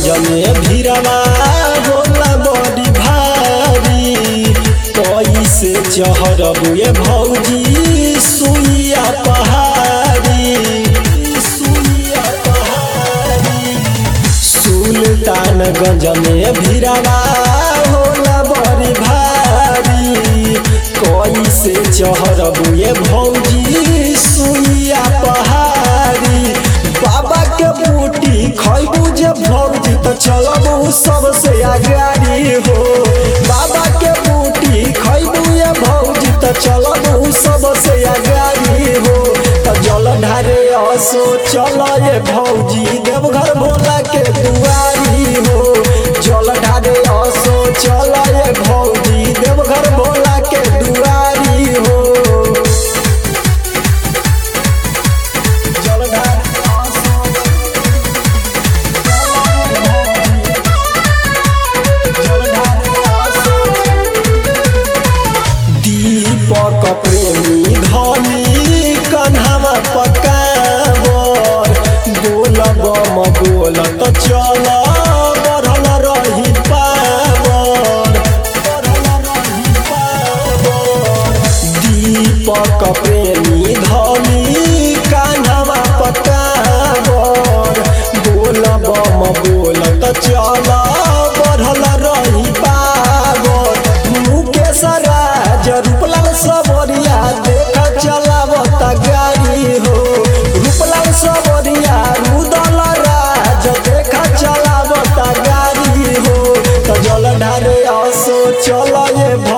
में भीरवा होला बड़ी भारी कैसे चढ़बुए भौजी सुइया पहाड़ी सुइया पहाड़ी सुल्तानगंज में भीरवा होला बड़ी भारी कैसे चढ़बुए भौजी सुइया पहाड़ी बाबा के बूटी खैबू जे भौजी तो चलबू सबसे आगाड़ी हो बाबा के बूटी खैबू ये भौजी तो चलबू सबसे आगाड़ी हो तो जल ढारे असो चल ये भौजी देवघर भोला के दुआरी हो जल ढारे असो चल ये भौजी देवघर भोला के दुआरी हो जल ढारे असो जल ढारे असो दीपक प्रेमी धनी कन्हवा पकावर बोल बम बोल त चल बढ़ल रही पावर बढ़ल रही पावर दीपक प्रेमी धनी कन्हवा पकावर बोल बम बोल त चल बढ़ल रही पावर मुकेश राज रूपलाल सबरिया देख चलावत गाड़ी हो रूपलाल सबरिया रुदल राज देख चलावत गाड़ी हो तो जल ढारे असो चल ये